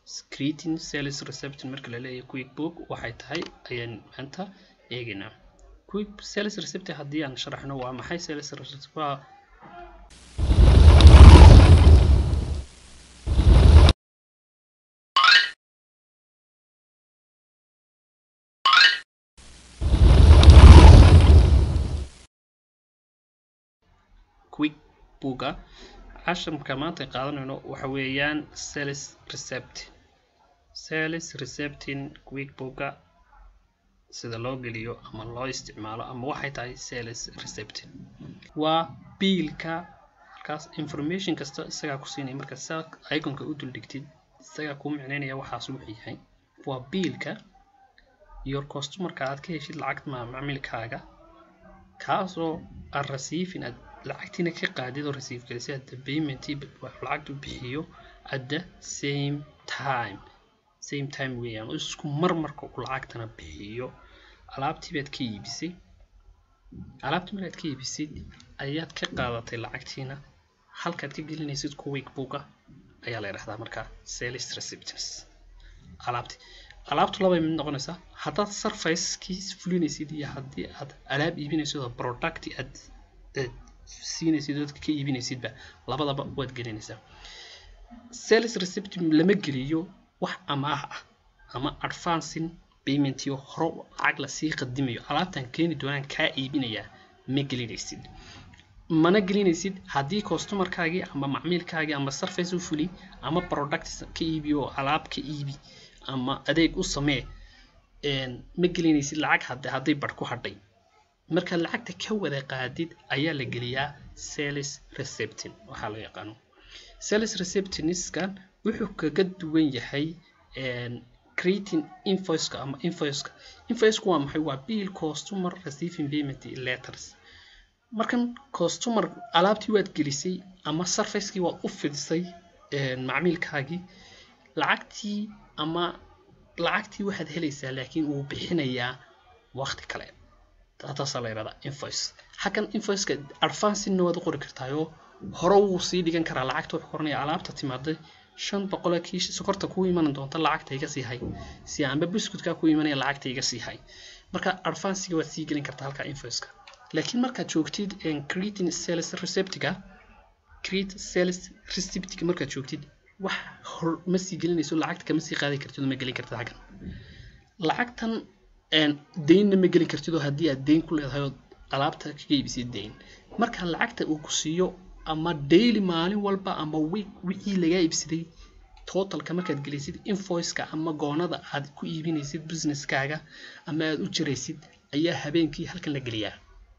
creating sales reception marka la leeyahay quick book waxay tahay ayaan maanta eegaynaa quick sales reception haddii aan sharaxno waa maxay sales reception waa quick booga cashamka maanta qaadanayno waxa weeyaan sales recept sales recepting quick booga sida loo geliyo ama loo isticmaalo ama waxay tahay sales recepting waa biilka halkaas information kasta isagaa ku siinaya marka saa iconka u duldhigtid isagaa kuu micnaynaya waxaas wuxuu yahay waa biilka your customerka aad ka heshid lacagta macaamilkaaga kaasoo aad receiving aad lacagtiina ka qaadid oo receive gelisay at the payment lacagtu bixiyo at the same time same time weeyaan oo isku mar marka uu lacagtana bixiyo alaabtii baad ka iibisay alaabtii markaad ka iibisid ayaad ka qaadatay lacagtiina halkaad ka gelinaysid quick booka ayaa la yidhahdaa markaa sales receptance alaabti alaabtu labay mid noqonaysaa haddaad surfacekii fulinaysid iyo haddii aad alaab iibinaysid oo product aad siinaysid dadka ka iibinaysidba labadaba waad gelinaysaa sales receipt lama geliyo wax amaah ah ama advancing payment iyo hore lacag lasii qadimayo alaabtan keeni doonaan kaa iibinayaa ma gelinaysid mana gelinaysid haddii customerkaagii ama macmiilkaagii ama surface u fuli ama product ka iibi oo alaab ka iibi ama adeeg u samee ma gelinaysid lacag hadde hadday bar ku hadhay markaad lacagta ka wada qaadid ayaa la geliyaa sales recepting waxaa loo yaqaano sales receptiniskan wuxuu kaga duwan yahay creating invoiceka ama invoiceka invoiceka waa maxay waa bill customer receiving payment letters markan customer alaabtii waad gelisay ama surfacekii waad u fidisay macmiilkaagii lacagtii ama lacagtii waxaad helaysaa laakiin uu bixinayaa waqti kale taasaa la yidhahdaa invoice xaggan invoiceka advancingna waad u qori kartaayoo hore wuu sii dhigan karaa lacagta wuxuu koranaya alaabta timaaday shan boqolee kiish sokorta kuu iman doonta lacagta iga sii hay si amba biscuitka kuu imanaya lacagta iga sii hay marka advancega waad sii gelin kartaa halka invoiceka laakiin markaad joogtid creating sales receptiga create sales receptiga markaad joogtid wax hor ma sii gelinayso lacagta kama sii qaadi kartid oo ma gelin kartid xaggan lacagtan deynna ma geli kartid oo haddii aad deyn ku leedahay oo alaabta kaga iibisay deyn marka lacagta uu ku siiyo ama daily maalin walba ama week wixii lagaa iibsaday totalka markaad gelisid invoiceka ama goonada aad ku iibinaysid businesskaaga ama aad u jiraysid ayaa habeenkii halkan la geliyaa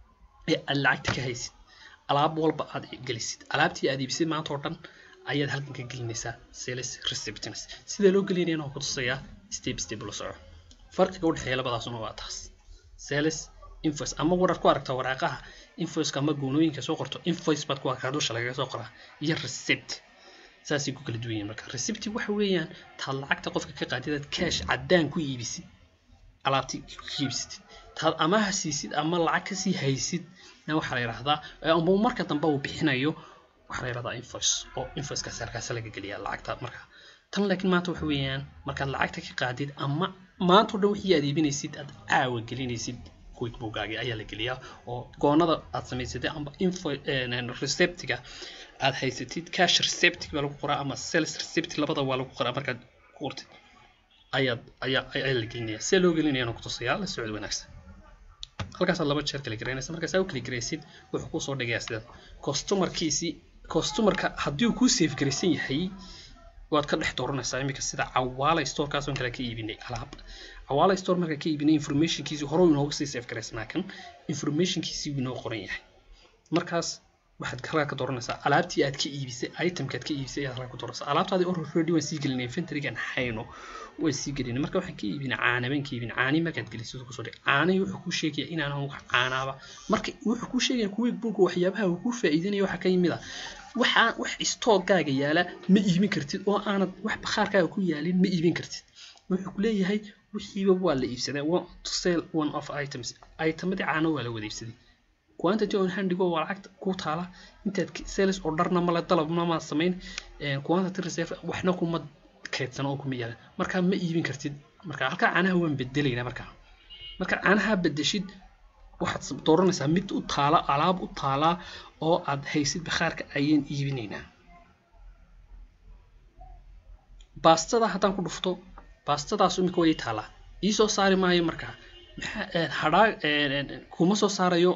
ee aad lacagta ka haysid alaab walba aad gelisid alaabtii aad iibisay maanta oo dhan ayaad halkan ka gelinaysaa sales receptance sida loo gelinayana waa ku tusayaa step step la soco farqiga u dhexeeya labadaasuna waa taas sales invoice ama warar ku aragta waraaqaha invoiceka ama goonooyinka soo qorto invoice baad ku arkaa dusha lagaga soo qoraa iyo receipt saasay ku kala duwan yihiin marka receipt waxa weeyaan taad lacagta qofka ka qaadidaad cash caddaan ku iibisid alaabtii ku iibsatid taad amaha siisid ama lacag kasii haysid na waxaa la yidhahdaa ama marka dambe uu bixinayo waxaa la yidhahdaa invoice oo invoicekaasi halkaasi laga geliyaa lacagta marka tan laakiin maanta waxa weeyaan markaad lacagta ka qaadid ama maanta o dhan wixii aad iibinaysid aad caawa gelinaysid quickbookgaagii ayaa la geliyaa oo goonada aad samaysatay ama info receptiga aad haysatid cash receptig baa lagu qoraa ama sales recept labada waa lagu qoraa markaad ku qortid ayaad ayaa ayaa la gelinaya see loo gelinayana ku tusayaa la socod wanaagsan halkaasaad laba jeer kala garaynaysa markaasaa u kala garaysid wuxuu kusoo dhigayaa sidaad customerkiisii customerka haddii uu kuu safe garaysan yahay waad ka dhex dooranaysaa iminka sida cawaala storekaas oon kale ka iibinay alaab cawaala store marka ka iibinay informationkiisii hore inooga sii safe garaysnaa kan informationkiisii inoo qoran yahay markaas waxaad halkaa ka dooranaysaa alaabtii aad ka iibisay itemka aad ka iibisay ayaad halkaa ku dooranaysaa alaabtaadii already waan sii gelinay inventorygan hayno waan sii gelinay marka waxaan ka iibinay caana baan ka iibinay caanii markaad gelisid kusoo dhig caanihii wuxuu kuu sheegaya inaanan wax caanaaba marka wuxuu kuu sheegaya kuwii buga waxyaabaha uu kuu faa'iidanaya waxaa ka yimid a waxaa wax stoogaaga yaala ma iibin kartid oo aanad wax bakhaarkaaga ku yaalin ma iibin kartid wuxuu ku leeyahay wixiiba waa la iibsaday to sell one of items itemadii caano waa la wada iibsaday quantity on handigo waa lacagta ku taala intaad sales orderna male dalabna ma samayn quantity reserve waxna kuma kaydsano oo kuma yaala markaa ma iibin kartid marka halkaa caanaha waan bedelaynaa markaa marka caanaha bedeshid waxaad dooranaysaa mid u taala alaab u taalaa oo aad haysid bakhaarka ayaan iibinaynaa baastada haddaan ku dhufto baastadaas imika way taalaa ii soo saari maayo markaa maxaa hadhaa kuma soo saarayo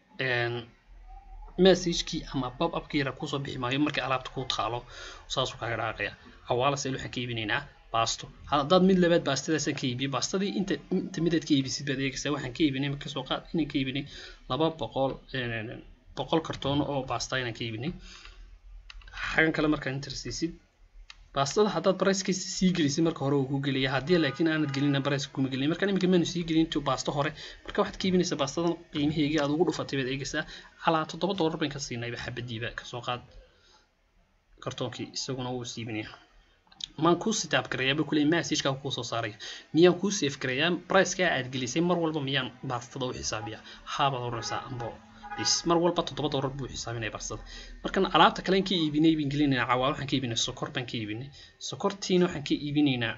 messagekii ama bob upkii yara kusoo bixi maayo markii alaabta kuu taalo saasuu kaaga dhaaqaya awaala seel waxaan ka iibinaynaa baasto haddaad mid labaad baastadaasaan ka iibiyo baastadii inta inta midaad ka iibisid baad eegaysaa waxaan ka iibinay marka soo qaad inaan ka iibinay laba boqol boqol kartoon oo baasta inaan ka iibinay xagan kale markaan intersiisid baastada haddaad barayskiisa sii gelisid marka hore uu ku geliya haddii laakiin aanad gelina barayska kuma gelin marka iminka maanu sii gelin intuu baasto hore marka waxaad ka iibinaysaa baastadan qiimaheygii aad ugu dhufatay baad eegaysaa calaa toddoba doolar bayn ka siinayba xabadiiba kasoo qaad kartoonkii isaguna wuu siibinaya maan kuu sitaab garayaaba kuley messageka kuu soo saaraya miyaan kuu safe garayaa priceka aad gelisay mar walba miyaan baastada u xisaabiya haabaad oranaysaa ambo bis mar walba toddoba doolar buu xisaabinaya baastada markan alaabta kale ka iibinay baan gelinaynaa cawaa waxaan ka iibinay sokor baan ka iibinay sokortiina waxaan ka iibinaynaa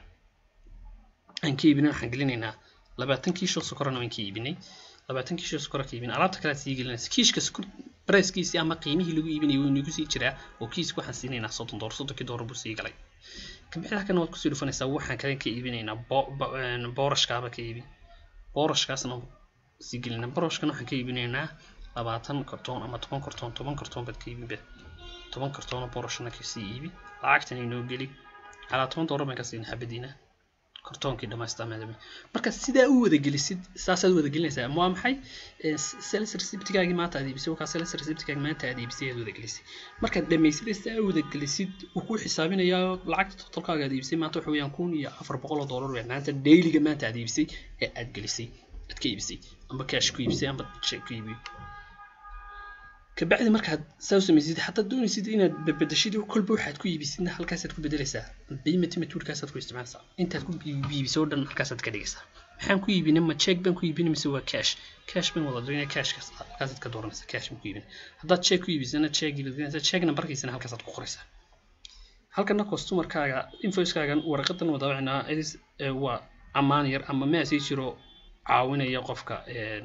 aan ka iibinay waxaan gelinaynaa labaatan kiisho sokorana waan ka iibinay labaatan kiisho sokora ka iibinay alaabta kale aad sii gelinaysa kiishka sokor brickiisii ama qiimihii lagu iibinayay wuu nagu sii jiraa oo kiiska waxaan siinaynaa soddon doolar soddonkii doolar buu sii galay kamixda kana waad kusii dhufanaysaa waxaan kale ka iibinaynaa boorashkaaba ka iibi boorashkaasna sii gelinaa boorashkana waxaan ka iibinaynaa labaatan kartoon ama toban kartoon toban kartoon baad ka iibinba toban kartoon oo boorashana kasii iibi lacagtan inoo geli calaa toban doolar baan ka siinay xabadiina kartoonkii dhamaystirmaadami marka sidaa u wada gelisid saasaad wada gelinaysaa waa maxay sales receptgaagii maanta aad iibisay wakaa sales receptgaagi maanta aad iibisay aad wada gelisay markaad dhamaysid sidaa u wada gelisid wuu kuu xisaabinayaa lacagta totalkaaga aad iibisay maanta waxa weeyaan kun iyo afar boqol oo doolar weeyaan maanta dailyga maanta aad iibisay ee aad gelisay aad ka iibisay amba cash ku iibisay amba check ku iibiyo kabacdi markaad saa u samaysid haddaad doonaysid inaad bedeshid kolba waxaad ku iibisidna halkaasaad ku bedelaysaa payment methodkaasaad ku isticmaalaysaa intaad ku iibisay oo dhan halkaasaad ka dhigaysaa maxaan ku iibinay ma check baan ku iibinay mise waa cash cash baan wada doonaya cashkaas halkaasaad ka dooranaysaa cash baan ku iibinay haddaad check ku iibisana checkii baad gelinaysaa check nambarkiisana halkaasaad ku qoraysaa halkana customerkaaga invoicekaagan warqadan wada wacnaa edis waa ammaan yar ama message jiro caawinaya qofka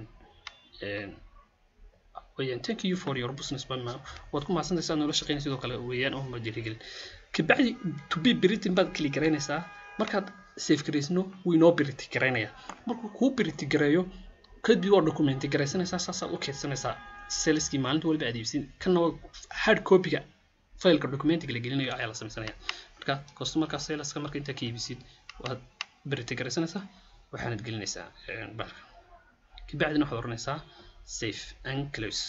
weeyaan thank you for your business bama waad ku mahadsantahay saad noola shaqeynay sidoo kale weeyaan oo ma dhiirigelin kabacdi to be britain baad kili garaynaysaa markaad safe garaysno wuu inoo biriti garaynaya markuu kuu biriti gareeyo kadib waa documenti garaysanaysaa saasaad u keydsanaysaa saleskii maalinta waliba aad iibsin kana waa hard copyga failka documentiga la gelinayo ayaa la samaysanaya marka customerka saleska marka intaa ka iibisid waad biriti garaysanaysaa waxaanad gelinaysaa barka kabacdina waxaad oranaysaa safe and close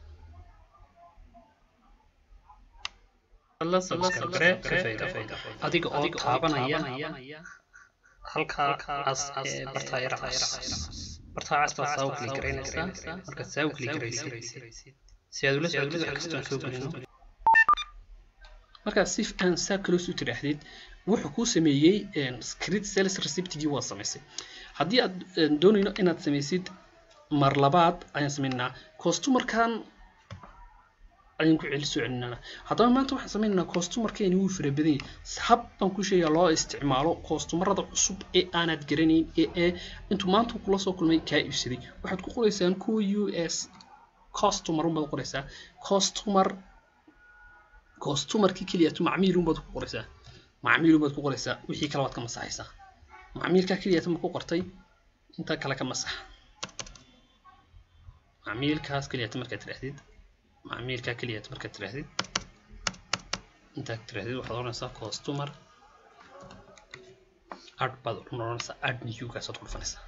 adiga oo taabanaya halkaa cas bartaa yara cas bartaa cas baad saa u kili garaynaysaa markaad saa u kili garaysid si aad ula socotid wax kastoon soo gelino markaad sif and saa close u tidhaahdid wuxuu kuu sameeyey script sales receptigii waa samaysay haddii aad doonayno inaad samaysid mar labaad ayaan samaynaynaa costumarkan ayaan ku celi soo celinana haddaba maanta waxaan samaynaynaa costumarkeeni wuu fara badan yahay hab baan ku sheegaa loo isticmaalo costumarada cusub ee aanad garanayn ee ee intuu maanta kula soo kulmay kaa iibsaday waxaad ku qoraysaan kuwa u s costumer unbaad qoraysaa costumer costumarkii keliyatu macmiil unbaad ku qoraysaa macmiil unbaad ku qoraysaa wixii kale waad ka masaxaysaa macmiilkaa keliyatu ma ku qortay inta kale ka masax macmiilkaas keliyata markaad tirahdid macmiilkaa keliyata markaad tirahdid intaad tirahdid waxaad oranaysaa costumer ad baad oranaysaa ad newgaasaad ku dhufanaysaa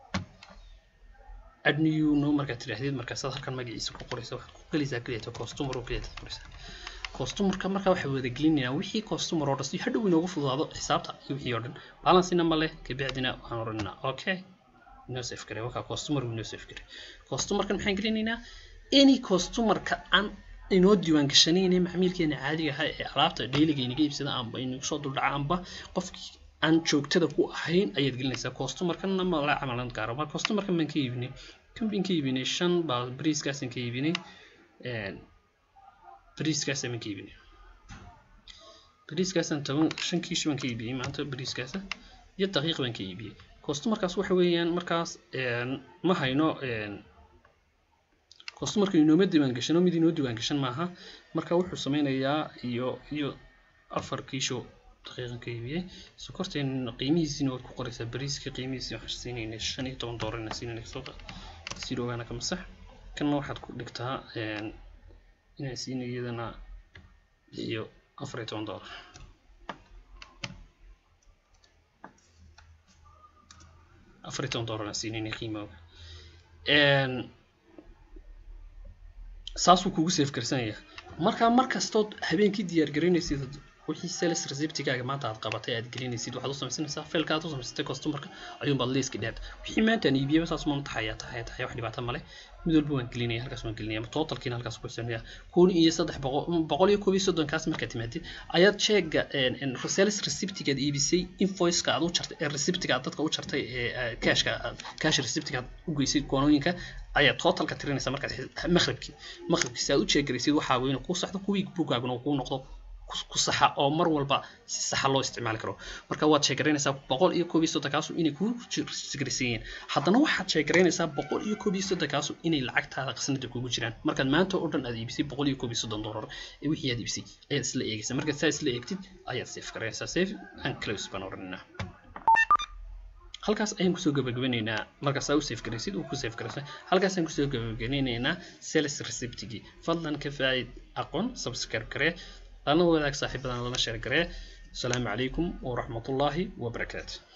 ad new no markaad tirahdid markaasaad halkan magaciisa ku qoraysa waxaad ku gelaysaa keliyata costumer oo keliyata qoraysaa costumerka markaa waxaa wada gelinayaa wixii costumer oo dhan si hadhow inoogu fududaado xisaabta iyo wixii oo dhan balancina ma leh kabacdina waxaan oranaynaa okay inoo safe garay wakaa customer inoo safe garay customerkan maxaan gelinaynaa any customerka aan inoo diiwaan gashanayna macmiilkeena caadiga ahaa ee alaabta dailiga inaga iibsada amba inagu soo duldhaca amba qofkii aan joogtada ku ahayn ayaad gelinaysaa customerkana ma la camalan gaaro marka customerkan baan ka iibinay kan baan ka iibinay shan baa briiskaasaan ka iibinay briiskaasaan baan ka iibinay bariiskaasaan toban shan kiish baan ka iibiyey maanta bariiskaasa iyo daqiiq baan ka iibiyey customarkaas waxa weeyaan markaas ma hayno customarka inooma diiwaan gashan oo mid inoo diiwaan gashan maaha marka wuxuu sameynayaa iyo iyo afar kiisho daqiiqan ka iibiyey sokorteen qiimihiisiina waad ku qoraysaa bariiska qiimihiisi waxaan siinayna shan iyo toban doolar inaan siinayna kasoo sirogaana ka masax kanna waxaad ku dhigtaa inaan siinay iyadana iyo afar iyo toban doolar afar iyo toban doolar aan siinayna qiimooga saasuu kugu safe garsanaya markaa mar kastood habeenkii diyaar garaynaysid wixii sales receptigaaga maanta aad qabatay aad gelinaysid waxaad u samaysanaysaa failka aad u samaysatay customerka ayuunbaad liiska dheed wixii maanta aan iibiyaba saas maan taxaya taxaya taxaya wax dhibaato male mid walba waan gelinaya halkaas waan gelinaya totalkiina halkaas ku sanaya kun iyo saddex boqol boqol iyo koob iyo soddonkaas markaad timaadid ayaad sheega sales receptigaad iibisay invoiceka aad u jartay ee receptiga aad dadka u jartay ee cashka cash receptiga aad u geysay goonooyinka ayaa totalka tirinaysa markaad maqribkii maqribkii si aad u sheegaraysid waxaa weyn kuu saxdo kuwii bugaaguna kuu noqdo ku saxa oo mar walba si saxa loo isticmaali karo marka waad sheegaraynaysaa boqol iyo koob iyo soddonkaasu inay kuu sigraysan yihiin haddana waxaad sheegaraynaysaa boqol iyo koob iyo soddonkaasu inay lacagtaada qasnada kugu jiraan markaad maanta oo dhan aad iibisay boqol iyo koob iyo soddon doolar ee wixii aad iibisay ayaad isla eegaysaa markaad saa isla eegtid ayaad safe garaynaysaa safe and close baan odhanaynaa halkaas ayaan kusoo gabagabanaynaa markaas aa u safe garaysid uu ku safe garaysa halkaas ayaan kusoo gabagabanaynaa sales receptigii fadlan ka faa'id aqoon subscribe garee lana wadaag saaxiibadan lana sheer garee asalaamu calaykum waraxmatullaahi wabarakaatu